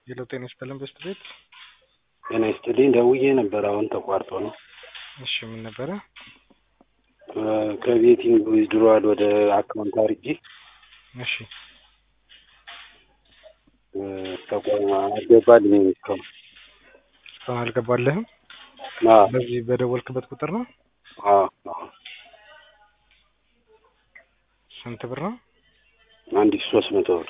ሄሎ ጤና ይስጥልን በስት ቤት ጤና ይስጥልኝ ደውዬ ነበር አሁን ተቋርጦ ነው እሺ ምን ነበረ ከቤቲንግ ዊዝድሮዋል ወደ አካውንት አድርጌ እሺ ተቋም አልገባልኝም እስካሁን እስካሁን አልገባልህም አዎ በዚህ በደወልክበት ቁጥር ነው አዎ አዎ ስንት ብር ነው አንድ ሺህ ሶስት መቶ ብር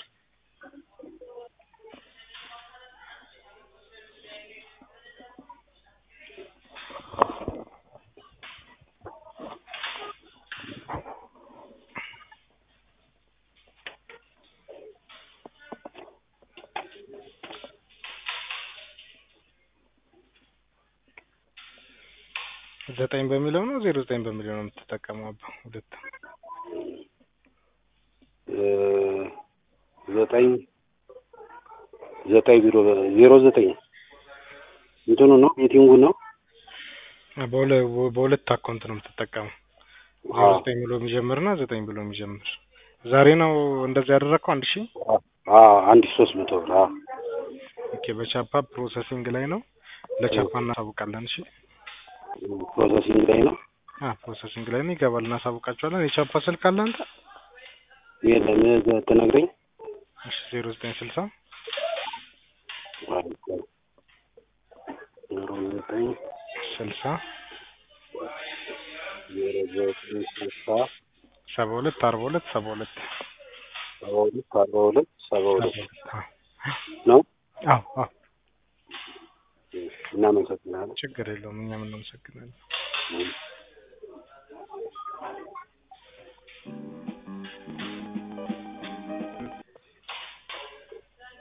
ዘጠኝ በሚለው ነው ዜሮ ዘጠኝ በሚለው ነው የምትጠቀመው አባ ሁለት ዘጠኝ ዘጠኝ ቢሮ ዜሮ ዘጠኝ እንትኑ ነው ቤቲንጉ ነው በሁለ- በሁለት አካውንት ነው የምትጠቀመው ዜሮ ዘጠኝ ብሎ የሚጀምር እና ዘጠኝ ብሎ የሚጀምር ዛሬ ነው እንደዚህ ያደረግከው አንድ ሺህ አዎ አንድ ሺህ ሶስት መቶ ብር አዎ ኦኬ በቻፓ ፕሮሰሲንግ ላይ ነው ለቻፓ እናሳውቃለን እሺ ፕሮሰሲንግ ላይ ነው አ ፕሮሰሲንግ ላይ ነው ይገባል እናሳውቃቸዋለን የቻፓ ስልክ አለ አንተ የለም ትነግረኝ እሺ ዜሮ ዘጠኝ ስልሳ ዜሮ ዘጠኝ ስልሳ ዜሮ ዘጠኝ ስልሳ ሰባ ሁለት አርባ ሁለት ሰባ ሁለት ሰባ ሁለት አርባ ሁለት ሰባ ሁለት አዎ ነው አዎ አዎ እናመሰግናለን ችግር የለውም እኛም እናመሰግናለን